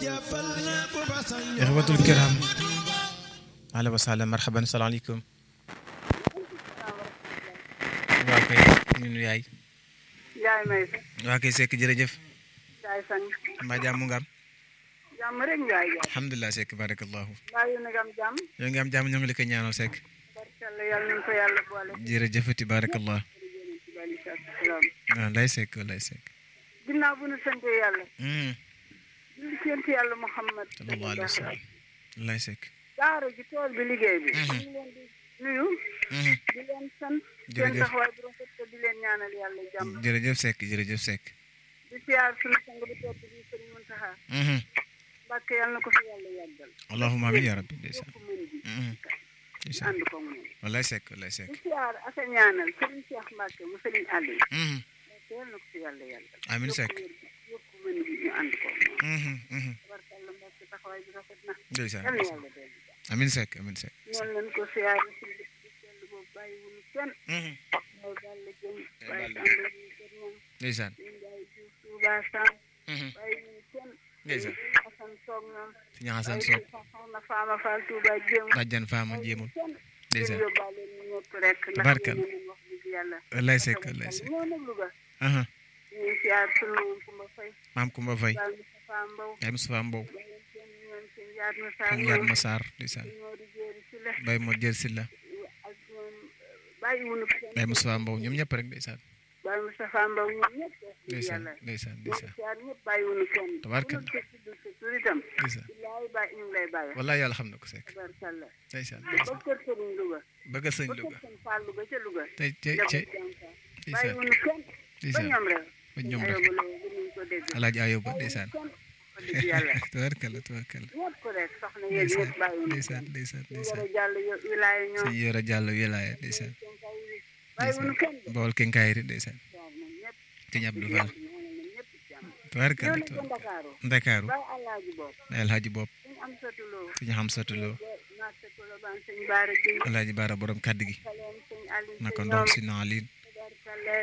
ixwatul kiram ahla wa sahlan marhaban salaamaaleykum waa kay ñun yaay yaay may waa kay sekk jërëjëf yaay sang mbaa jàmm nga am jàmm rek ngaay yaay alhamdulilah sekk barakallahu mbaa yéen a ngi am jàmm yoo ngi am jàmm ñoo ngi la koy ñaanal sekk barkalla yàlla nañ ko yàlla boole jërëjëfati barakallah waaw lay sekk lay sekk ginnaaw bu nu sante yàlla Hmm, julli ci yonent yàlla Muhammad sallallahu alayhi wa sallam lay sekk daara ji tool bi liggéey bi Mhm. ñu ngi leen di nuyu Mhm, di leen sant seen Jërëjëf. taxawaay bu rafet te di leen ñaanal yàlla jàmm jërëjëf sekk jërëjëf sekk di siyaar sunu sang bu tedd bi sëriñ Muntaxa Mhm, Mbàkke yàlla na ko fi yàlla yàggal allahumma amin ya rabbi ndeysaan yokk mën gi Mhm, ndeysaan ànd ko moom wallaay sekk wallaay sekk di siyaar ak a ñaanal sëriñ Cheikh Mbàkke mu sëriñ Aliou Mhm, te yàlla na ko fi yàlla yàggal Amiin yokk Seck. wér gi yokk mën gi ñu ànd ko moom mhm, mhm, barkalla Mbàkke taxawaay bi rafet na ndeysaan yàlla na yàlla dellu jàmm amin sekk amin sekk noonu leen ko siyaare si dëkk bi sell boobu bàyyiwuñu kenn Mhm, mooy Balla Dieng Ay, waaye Balla. Samba yi kër ñoom ndeysaan ñu Njaay Juuf Tuuba Sam Mhm, bàyyiwuñu kenn ndeysaan Asan Soog ñoom si ñaxasan bàyyi soog si soxna Faama Fall Tuuba Jéem bàjjan faama jéemul kenn ndeysaan ñu yóbbaale ñu ñëpp rek ndax Tabarkal. ñu leen wax dëgg yàlla wallaay sekk wallaay sekk ñoo nag Louga aha ñu ngi siyaar sunu moom Kumba Fay maam Kumba Fay Baal Moustapha Mbow yaay Moustapha Mbow bàyyi seen ñoom seen yaat na saa ak yaat ma saar ndeysaan ñoo di jéeri si la bay moo jël si la ak ñoom bàyyiwuñu kenn bay Moustapha Mbow ñoom ñëpp rek ndeysaan Baay Moustapha Mbow ñoom ñëpp wax dëgg ndeysaan yàlla ndeysaan ñoom ndeysaan siyaar ñëpp bàyyiwuñu kenn Tabarkal. ku ñu tudd sa tur itam ndeysaan billaay bàyyi ñu ngi lay bàyyi wallaay yàlla xam na ko sekk tabarkalla ndeysaan ba ndeysaan kër Sëriñ Louga bëgg sëñ ba kër Louga Sëriñ Fall Louga ca Louga tey tey jabar tey jànka ndeysaan bàyyiwuñu kenn ba ndeysaan ñoom rek ba ñoom rek ayoba la gënuñ ko dégg alaaji ayoba ndeysaan kenn wax dëgg yàlla tabarkalla tabarkalla ñëpp rek soxna yéen ñëpp bàyyiwuñu ndeysaan ndeysaan ñu ndeysaan war a jàll yo- wilaaya ñoom sëñ Yoro Jàllo wilaaya ndeysaan bàyyiwuñu kenn de Bawol kenkaayri ndeysaan siyaar nañ ñëpp sëñ Abdou Fall ñaanal nañ ñëpp jàmm ñëw tabarkalla nañ ko tabarkalla Ndakaaru Ndakaaru bàyyi alaaji bopp alhaji bopp suñu am satuloo sëñ Xamsatu Lo marché Colobane sëñ Baara Gueye alhaji Baara borom kàddu gi Saleem sëñ Aliou naka sëñ ndoom ñoom si naalin tabarkalla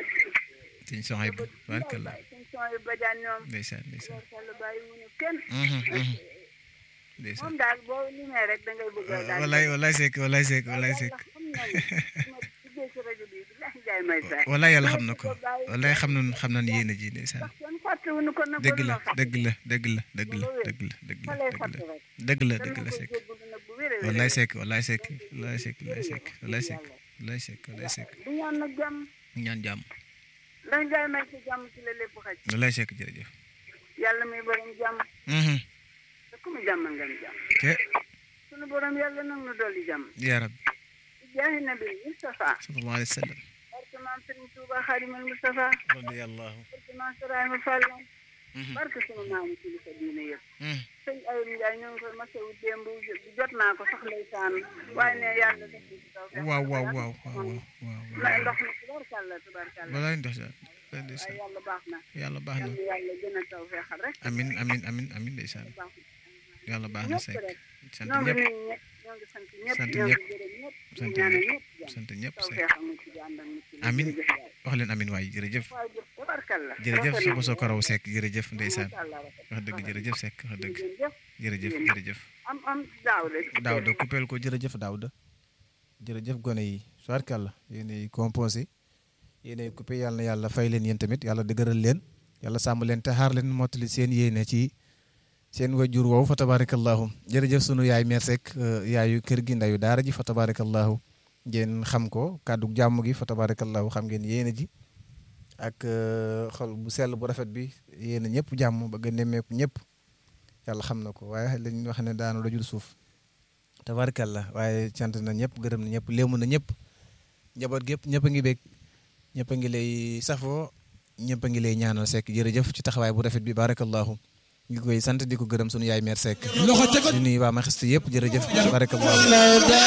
sëñ Sohaybu tabarkalla sëñ Soy Badiane ñoom ndeysaan ndeysaan tabarkalla bàyyiwuñu kenn Mhm, mhm. ndeysaan moom daal boo limee rek da ngay bëgg a daal wallaay wallaay sekk wallaay sekk wallaay sekk xam na ne ma duggee ci rajo bi bilahi jaay may sa wallaay yàlla xam na ko wallaay xam nañ xam nañ yéen a ji ndeysaan kenn fàttewuñu ko nag dëgg la dëgg la dëgg la dëgg la dëgg la dëgg la fa lay dëgg fàtte la rek dëgg la dana dëgg la ko sekk jéggalu nag bu wér a wér wallaay sekk wallaay sekk wallaay sekk wallaay sekk wallaay sekk wallaay sekk wallaay sekk du ñaan nag jàmm ñaan jàmm ndax jaay may sa jàmm ci la lépp xaj wallaay sekk jërëjëf yàlla muy borom jàmm Mhm. te ku mu jàmmal ngeen jàmm te sunu borom yàlla nag nu dolli jàmm yaa rabbi ci jaahi nabi Mustafa sallallahu alayhi wa sallam barke maam Sëriñ Tuuba Xaadimal Mustafa radiyallahu barke maam Saraayma Fall Mhm. barke sunu maamu kilifa diine yëpp Mhm. sëñ Ayib Ndiaye ñoo ngi koy masawu démb jot naa ko sax ndeysaan waaye ne yàlla def na ci taw feex waaw waaw waaw waaw waaw waaw na ndox mi tubaarkàlla tubaarkàlla walaay ndox daal waaye ndeysaan yàlla baax na yàlla baax na yàlla yàlla gën a taw feexal rek amin amin amin amin ndeysaan baax yàlla baax na ñëpp sekk rek sant ñoo ngi ñëpp nuyu ñëpp ñoo ngi sant ñëpp sant ñoo ngi ñëpp. gërëm ñëpp di sant ñaanal ñëpp. ñëpp jàmm sant ñëpp taw sekk feexal mu ci ànd ak mu ci Amin. jërëjëf waay wax leen amin waay jërëjëf waaye jëf tubaarkàlla jërëjëf rafet su na ko soo ko raw sekk jërëjëf ndeysaan Masha Allah, rafet na. wax dëgg jërëjëf sekk wax dëgg jërëjëf jërëjëf jërëjëf am am daaw de Daawda coupeel ko jërëjëf Daawda jërëjëf gone yi soirkàlla yéenay composé yéenay coupé yàlla na yàlla fay leen yéen tamit yàlla dëgëral leen yàlla sàmm leen te xaar leen mottali seen yéene ci seen wajur woowu fa tabarakallahu jërëjëf sunu yaay meer Seck yaayu kër gi ndayu daara ji fa tabarakallahu ngeen xam ko kàddu jàmm gi fa tabarakallahu xam ngeen yéene ji ak xol bu sell bu rafet bi yéene ñëpp jàmm bëgg a nemmeeku ñëpp yàlla xam na ko waaye lañ wax ne daanu dajul suuf tabarkalla waaye cant na ñëpp gërëm na ñëpp léemu na ñëpp njaboot gépp ñëpp a ngi bég ñëpp a ngi lay safoo ñëpp a ngi lay ñaanal Seck jërëjëf ci taxawaay bu rafet bi barakallahu ngi koy sant di ko gërëm sunu yaay meer Seck loxo ca ko di nuyu waa Maxiste yëpp jërëjëf barakallahu